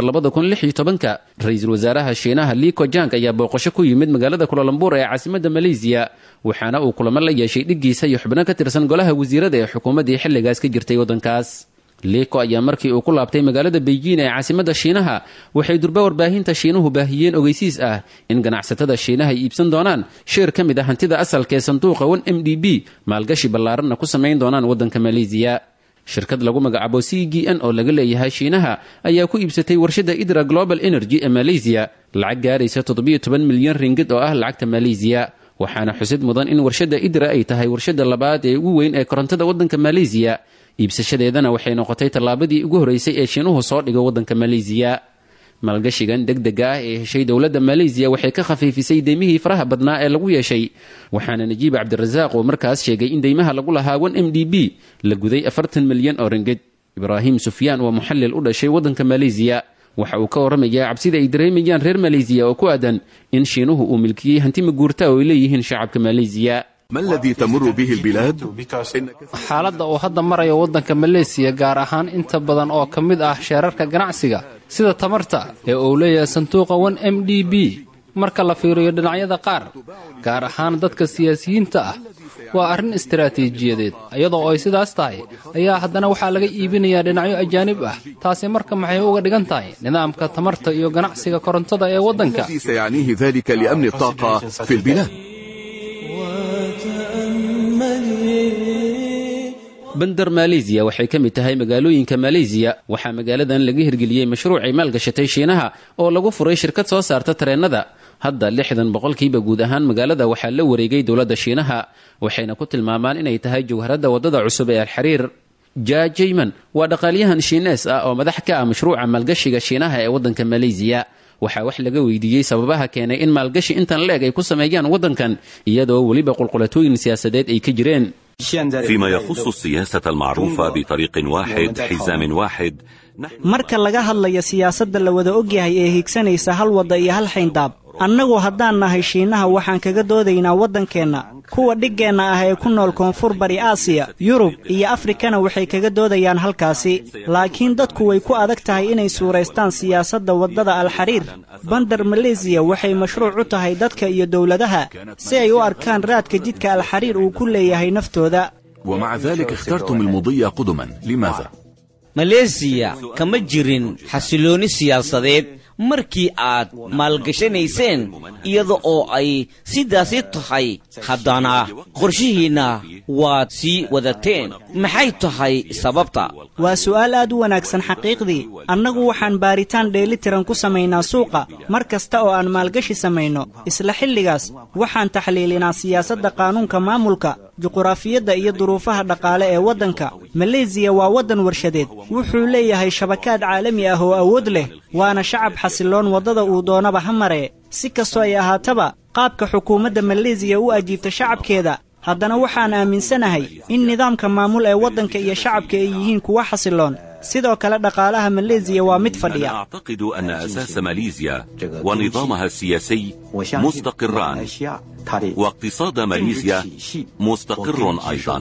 ka ra-iisul wasaaraha shiinaha liko jang ayaa booqasho ku yimid magaalada kulalambur ee caasimadda maleysiya waxaana uu kulamo la yeeshay dhiggiisa iyo xubno ka tirsan golaha wasiirada ee xukuumaddii xilligaas ka jirtay waddankaas liko ayaa markii uu ku laabtay magaalada beijing ee caasimadda shiinaha waxay durba warbaahinta shiinuhu baahiyeen ogeysiis ah in ganacsatada shiinaha ay iibsan doonaan sheer ka mid ah hantida asalka ee sanduuqa wan m d b maalgashi ballaaranna ku samayn doonaan waddanka maleysiya shirkad lagu magacaabo c g n oo laga leeyahay shiinaha ayaa ku iibsatay warshadda idra global energy ee maleysiya lacag gaaraysa milyan ringid oo ah lacagta maleysiya waxaana xusid mudan in warshadda idra ay tahay warshadda labaad ee ugu weyn ee korontada waddanka maleysiya iibsashadeedana waxay noqotay tallaabadii ugu horreysay ee shiinuhu soo dhigo waddanka maleysiya maalgashigan degdega ah ee heshay dowladda maleysiya waxay ka khafiifisay deymihii faraha badnaa ee lagu yeeshay waxaana najiib cabdirasaaq uu markaas sheegay in deymaha lagu lahaa wan m d b la guday afartan milyan oo ringid ibraahim sufyaan waa muxallil u dhashay waddanka maleysiya waxa uu ka warramayaa cabsida ay dareemayaan reer maleysiya oo ku aadan in shiinuhu uu milkiyey hanti maguurta oo ay leeyihiin shacabka maleysiya ما الذي تمر به البلاد؟ xaaladda uu hadda marayo waddanka maleysiya gaar ahaan inta badan oo ka mid ah sheerarka ganacsiga sida tamarta ee uu leeyahay sanduuqa wan m d b marka la fiiriyo dhinacyada qaar gaar ahaan dadka siyaasiyiinta ah waa arrin istaraatiijiyadeed iyadoo ay sidaas tahay ayaa haddana waxaa laga iibinayaa dhinacyo ajaanib ah taasi marka maxay uga dhigan tahay nidaamka tamarta iyo ganacsiga korontada ee waddanka الذي سيعنيه ذلك لأمن الطاقة في البلاد bandar maleysiya waxay ka mid tahay magaalooyinka maleysiya waxaa magaaladan laga hirgeliyey mashruuc ay maalgashatay shiinaha oo lagu furay shirkad soo saarta tareennada hadda lixdan boqolkiiba guud ahaan magaalada waxaa la wareegay dowladda shiinaha waxayna ku tilmaamaan inay tahay jawharadda waddada cusub ee alxariir ja jayman waa dhaqaalyahan shiinees ah oo madax ka ah mashruuca maalgashiga shiinaha ee waddanka maleysiya waxaa wax laga weydiiyey sababaha keenay in maalgashi intan leeg ay ku sameeyaan waddankan iyadoo weliba qulqulatooyin siyaasadeed ay ka jireen فيما يخص السياسة المعروفة بطريق واحد حزام واحد marka laga hadlayo siyaasadda la wada ogyahay ee higsanaysa hal wadda iyo hal xayndaab annagu haddaan nahay shiinaha waxaan kaga doodaynaa waddankeenna kuwa dhiggeenna ah ee ku nool koonfur bari aasiya yurub iyo afrikana waxay kaga doodayaan halkaasi laakiin dadku way ku adag tahay inay suuraystaan siyaasadda waddada alxariir bandar maleysiya waxay mashruuc u tahay dadka iyo dowladaha si ay u arkaan raadka jidka alxariir uu ku leeyahay naftooda ومع ذلك اخترتم المضي قدما لماذا؟ maleesiya kama jirin xasiloonni siyaasadeed markii aad maalgashanayseen iyada oo ay sidaasi tahay haddana qorshihiinna waad sii wadateen maxay tahay sababta waa su'aal aad u wanaagsan xaqiiqdii annagu waxaan baaritaan dheelitiran ku samaynaa suuqa mar kasta oo aan maalgashi samayno isla xilligaas waxaan taxliilinaa siyaasadda qaanuunka maamulka juquraafiyadda iyo duruufaha dhaqaale ee waddanka maleysiya waa waddan warshadeed wuxuu leeyahay shabakaad caalami ah oo awood leh waana shacab xasiloon waddada uu doonaba ha maree si kastoo ay ahaataba qaabka xukuumadda maleysiya u ajiibta shacabkeeda haddana waxaan aaminsanahay in nidaamka maamul ee waddanka iyo shacabka ay yihiin kuwa xasiloon sidoo kale dhaqaalaha maleysiya waa mid fadhiya أعتقد أن أساس ماليزيا ونظامها السياسي مستقران واقتصاد ماليزيا مستقر أيضا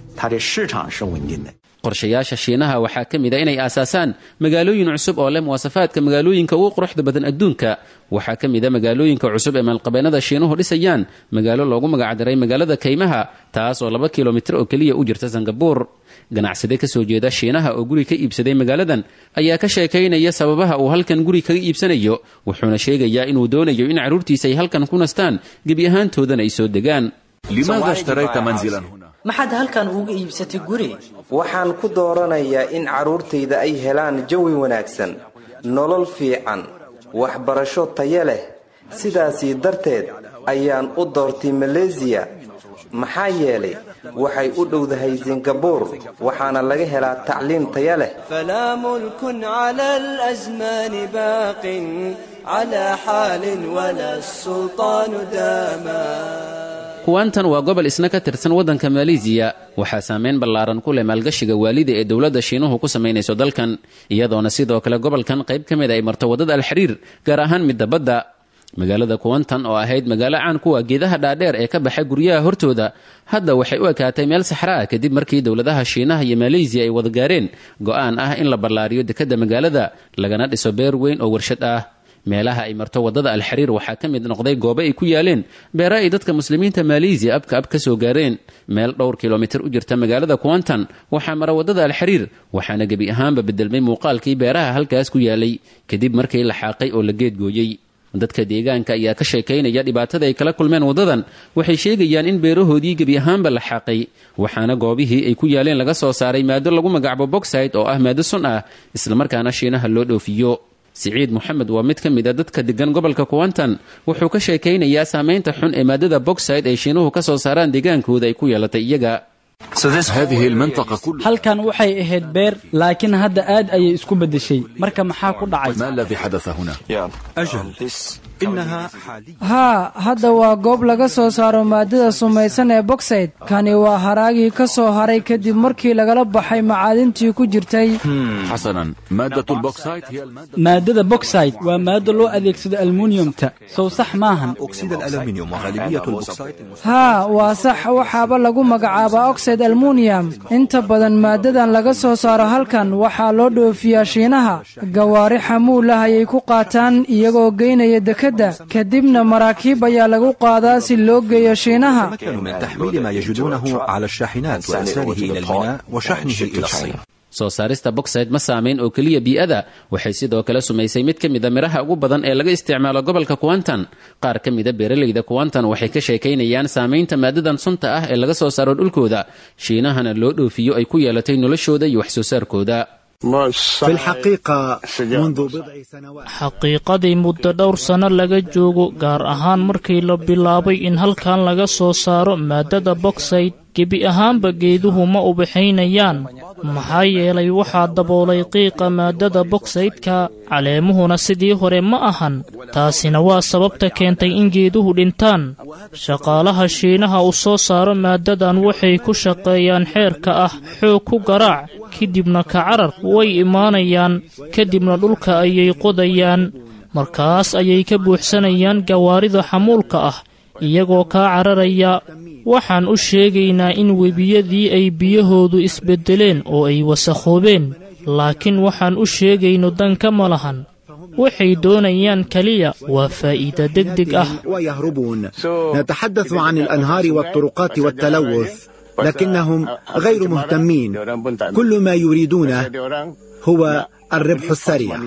qorshayaasha shiinaha waxaa ka mid a inay aasaasaan magaalooyin cusub oo leh muwaasafaadka magaalooyinka ugu quruxda badan adduunka waxaa ka mid a magaalooyinka cusub ee maalqabeennada shiinuhu dhisayaan magaalo loogu magacdaray magaalada kaymaha taas oo laba kilomitir oo keliya u jirta sangabuur ganacsade ka soo jeeda shiinaha oo guri ka iibsaday magaaladan ayaa ka sheekaynaya sababaha uu halkan guri kaga iibsanayo wuxuuna sheegayaa inuu doonayo in carruurtiisa ay halkan ku nastaan gebi ahaantoodana ay soo degaan لماذا اشتريت منزلا هنا؟ maxaad halkan uga iibsatay guri waxaan ku dooranayaa in carruurtayda ay helaan jawi wanaagsan nolol fiican waxbarasho tayo leh sidaasii darteed ayaan u doortay maleysiya maxaa yeelay waxay u dhowdahay singabuur waxaana laga helaa tacliim taya leh فلا ملك على الأزمان باق على حال ولا السلطان داما kuwaantan waa gobol isna ka tirsan waddanka maleesiya waxaa saameyn ballaaran ku leh maalgashiga waalida ee dowladda shiinuhu ku samaynayso dalkan iyadoona sidoo kale gobolkan qayb ka mid ay marto waddada alxiriir gaar ahaan midda badda magaalada kuwantan oo ahayd magaalo caan kuwa geedaha dhaadheer ee ka baxay guryaha hortooda hadda waxay u ekaatay meel saxra ah kadib markii dowladaha shiinaha iyo maleesiya ay wada gaareen go'aan ah in la ballaariyo dekedda magaalada lagana dhiso beer weyn oo warshad ah meelaha ay marto waddada alxariir waxaa ka mid noqday goobo ay ku yaaleen beera ay dadka muslimiinta maleesiya abka ab ka soo gaareen meel dhowr kilomitir u jirta magaalada kuwantan waxaa mara waddada alxariir waxaana gebi ahaanba bedelmay muuqaalkii beeraha halkaas ku yaalay kadib markii la xaaqay oo la geedgooyey dadka deegaanka ayaa ka sheekaynaya dhibaatada ay kala kulmeen waddadan waxay sheegayaan in beerahoodii gebi ahaanba la xaaqay waxaana goobihii ay ku yaaleen laga soo saaray maado lagu magacaabo boxside oo ah maado sun ah islamarkaana shiinaha loo dhoofiyo siciid moxamed waa mid ka mid a dadka degan gobolka kuwantan wuxuu ka sheekaynayaa saamaynta xun ee maadada boxside ay shiinuhu ka soo saaraan deegaankooda ay ku yeelatay iyaga هذه المنطقة كلها halkan waxay ahayd beer laakiin hadda aad ayay isku beddeshay marka maxaa ku dhacay ما الذي حدث هنا؟ أجل إنها حاليا haa hadda waa goob laga soo saaro maadada sumaysan ee boxside kani waa haraagii ka soo haray kadib markii lagala baxay macaadintii ku jirtay حسنا مادة البوكسايت هي المادة maadada boxside waa maado loo adeegsado almuniyumta sow sax maahan أكسيد الألمنيوم وغالبية البوكسايت haa waa sax waxaaba lagu magacaabaa oxide almuniyam inta badan maadadan laga soo saaro halkan waxaa loo dhoofiyaa shiinaha gawaari xamuul ah ayay ku qaataan iyagoo geynaya dekedda kadibna maraakiib ayaa lagu qaadaa si loo geeyo shiinaha تمكنوا من تحميل ما يجدونه على الشاحنات وإرساله إلى الميناء وشحنه إلى الصين soo saarista boxside ma saamayn oo keliya bii'ada waxay sidoo kale sumaysay mid ka mida midhaha ugu badan ee laga isticmaalo gobolka kuwantan qaar ka mida beeralayda kuwantan waxay ka sheekaynayaan saamaynta maadadan sunta ah ee laga soo saaro dhulkooda shiinahana loo dhoofiyo ay ku yeelatay noloshooda iyo wax soo saarkooda في الحقيقة منذ بضع سنوات xaqiiqadii muddo dhowr sanno laga joogo gaar ahaan markii la bilaabay in halkan laga soo saaro maadada boxside gebi ahaanba geeduhu ma ubaxaynayaan maxaa yeelay waxaa daboolay qiiqa maadada boxsaydka caleemuhuna sidii hore ma ahan taasina waa sababta keentay in geeduhu dhintaan shaqaalaha shiinaha u soo saaro maadadan waxay ku shaqeeyaan xeerka ah xoog ku garaac kadibna ka carar way imaanayaan kadibna dhulka ayay qodayaan markaas ayay ka buuxsanayaan gawaarida xamuulka ah iyagoo kaa cararaya waxaan u sheegaynaa in webiyadii ay biyahoodu isbeddeleen oo ay wasakhoobeen laakiin waxaan u sheegayno danka ma lahan waxay doonayaan keliya waa faa'iida degdeg ah ويهربون نتحدث عن الأنهار والطرقات والتلوث لكنهم غير مهتمين كل ما يريدونه هو الربح السريع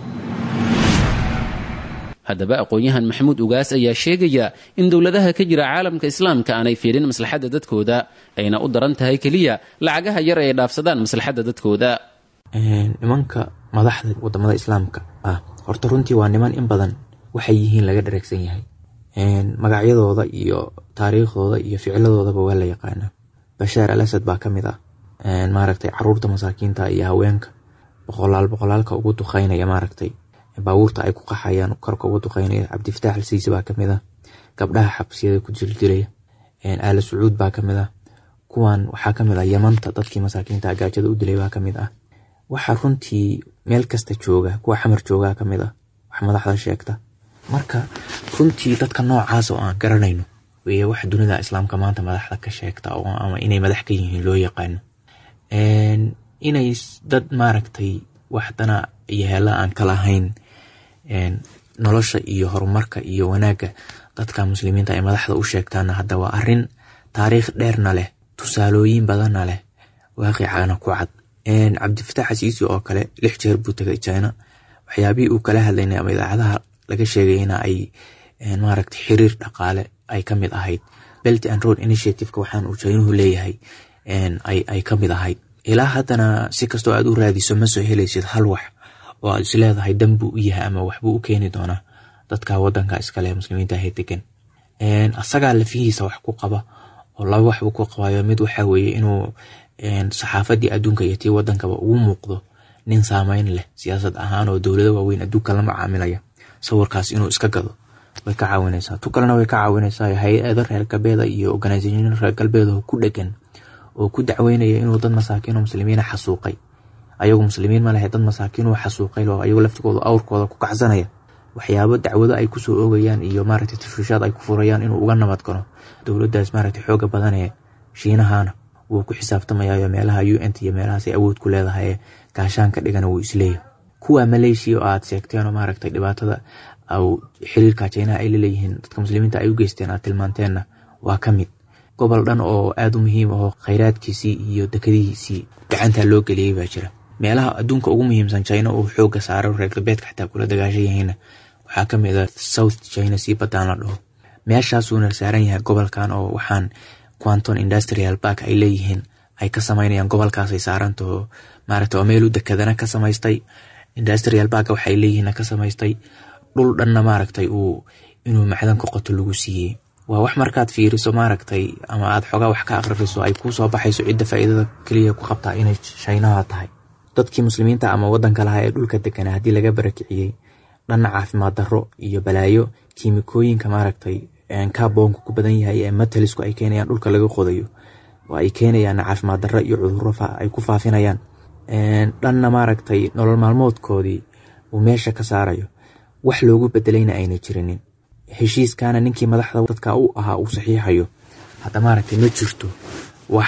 haddaba aqoon-yahan maxamuud ugaas ayaa sheegaya in dowladaha ka jira caalamka islaamka aanay fiirin maslaxadda dadkooda ayna u daran tahay keliya lacagaha yar ay dhaafsadaan maslaxadda dadkooda nimanka madaxda wadamada islaamka ah horta runtii waa niman in badan waxay yihiin laga dhareegsan yahay magacyadooda iyo taariikhdooda iyo ficiladoodaba waa la yaqaanaa bashaar al asad baa ka mid ah maaragtay caruurta masaakiinta iyo haweenka boqolaal boqolaalka ugu duqeynaya maaragtay baabuurta ay ku qaxayaan korka uga duqeynaya cabdifataax alsiisi baa kamid ah gabdhaha xabsiyada ku jiljilaya aala sacuud baa kamid ah kuwan waxaa kamid ah yamanta dadkii masaakiinta gaajada u dilay baa kamid ah waxaa runtii meel kasta jooga kuwa xamar joogaa kamid ah wax madaxda sheegta marka runtii dadka noocaas oo aan garanayno weye wax dunida islaamka maanta madaxda ka sheegta ama inay madax ka yihiin loo yaqaano inay dad maaragtay waxdana iyo heela aan kala ahayn nolosha iyo horumarka iyo wanaagga dadka muslimiinta ay madaxda u sheegtaana hadda waa arin taariikh dheerna leh tusaalooyin badanna leh waaqicana ku cad cabdifataax xasiisi oo kale lix jeer buu tagay china waxyaabihii uu kala hadlaynay ama idaacadaha laga sheegayna ay maaragta xiriir dhaqaale ay ka mid ahayd belt and road initiativeka waxaan uu chinuhu leeyahay ay ka mid ahayd ilaa haddana si kastoo aad u raadiso ma soo helaysid hal wax oo aad isleedahay danbuu u yahay ama waxbuu u keeni doonaa dadka wadanka iskale muslimiinta ahe degan asagaa lafihiisa wax ku qaba oo laba wax uu ku qabayo mid waxaa weeye inuu saxaafadii adduunka iyo tii wadankaba ugu muuqdo nin saameyn leh siyaasad ahaan oo dowlado waaweyn adduunka la macaamilaya sawirkaas inuu iska gado way ka caawinaysaa tu kalena way ka caawinaysaa hay-ado reer galbeeda iyo organisation reer galbeed oo ku dhegan oo ku dacweynaya inuu dad masaakiin oo muslimiina xasuuqay ayagu muslimiin ma lehe dad masaakiin uu xasuuqay oo ayagu laftigooda awrkooda ku kacsanaya waxyaabo dacwado ay kusoo oogayaan iyo maaragtay tashwiishaad ay ku furayaan inuu uga nabad galo dowladdaas maaragtay xooga badan ee shiinahana wuu ku xisaabtamayayo meelaha u n t iyo meelahaas ay awood ku leedahay ee gaashaan ka dhigana wuu isleeyahay kuwa maleeshiya oo aad sheegteen oo maaragtay dhibaatada au xiriirka jinaha ay laleeyihiin dadka muslimiinta ay u geysteen aad tilmaanteenna waa ka mid gobol dhan oo aada u muhiim ahoo khayraadkiisii iyo dekadihiisii gacantaa loo geliyey baa jira meelaha adduunka ugu muhiimsan china uu xooga saaro reer galbeedka xataa kula dagaashan yahiina waxaa ka mid a south china sii baddaan la dhaho meeshaasuuna saaran yahay gobolkan oo waxaan quanton industrial bark ay leeyihiin ay ka samaynayaan gobolkaasay saarantaho maaragta oo meelu dekadana ka samaystay industrial bark waxay leeyihiin ka samaystay dhul dhanna maaragtay uu inuu macdanka qoto lagu siiyey waa wax markaad fiiriso maaragtay ama aad xogaa wax ka akririso ay kuu soo baxayso cidda faa'iidada keliya ku qabtaa inay shaynaha tahay dadkii muslimiinta ama wadanka lahaa ee dhulka deganaa haddii laga barakiciyey dhanna caafimaad darro iyo balaayo kiimikooyinka maaragtay kaboonka ku badan yahay ee matalisku ay keenayaan dhulka laga qodayo oo ay keenayaan caafimaad darro iyo cudurro ay ku faafinayaan dhanna maaragtay nolol maalmoodkoodii uu meesha ka saarayo wax loogu bedelayna ayna jirinin heshiiskana ninkii madaxda dadka u ahaa uu saxiixayo hadda maaragtay ma jirto wax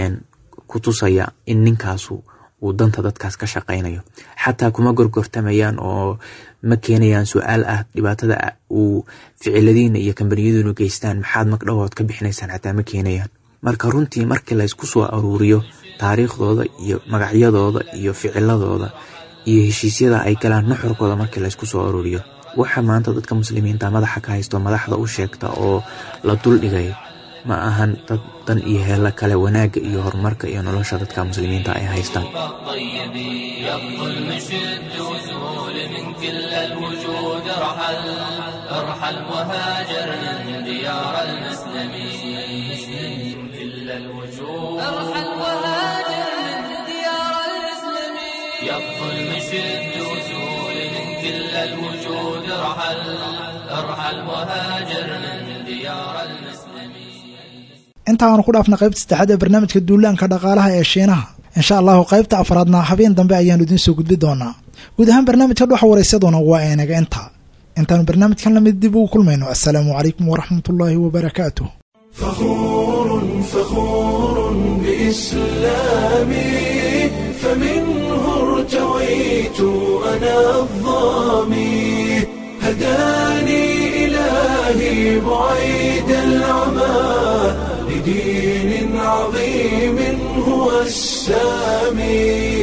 ku tusaya in ninkaasu uu danta dadkaas ka shaqaynayo xataa kuma gorgortamayaan oo ma keenayaan su-aal ah dhibaatada uu ficiladiina iyo kambaniyaduna geystaan maxaad magdhawood ka bixinaysaan xataa ma keenayaan marka runtii markii laysku soo aruuriyo taariikhdooda iyo magacyadooda iyo ficiladooda iyo heshiisyada ay galaan nuxurkooda markii laysku soo aruuriyo waxa maanta dadka muslimiinta madaxa ka haysto madaxda u sheegta oo la duldhigay ma ahan dad dan iyo heelo kale wanaagga iyo horumarka iyo nolosha dadka muslimiinta ay haystaan يبطل مشد وزول من كل الوجود ارحل ارحل وهاجر من ديار المسلمين inta aanu ku dhaafna qaybta saddexaad ee barnaamijka duulaanka dhaqaalaha ee shiinaha insha allahu qaybta afraadna habeen dambe ayaanu idiin soo gudbi doonaa guud ahaan barnaamijka dhuxa waraysaduna waa enaga inta intaanu barnaamijkan lamid dib ugu kulmayno assalaamu calaykum waraxmat ullaahi wabarakaatuh فخور فخور بإسلامي فمنه ارتويت أنا الظامي هداني إلهي بعيد العمى لدين عظيم هو السامي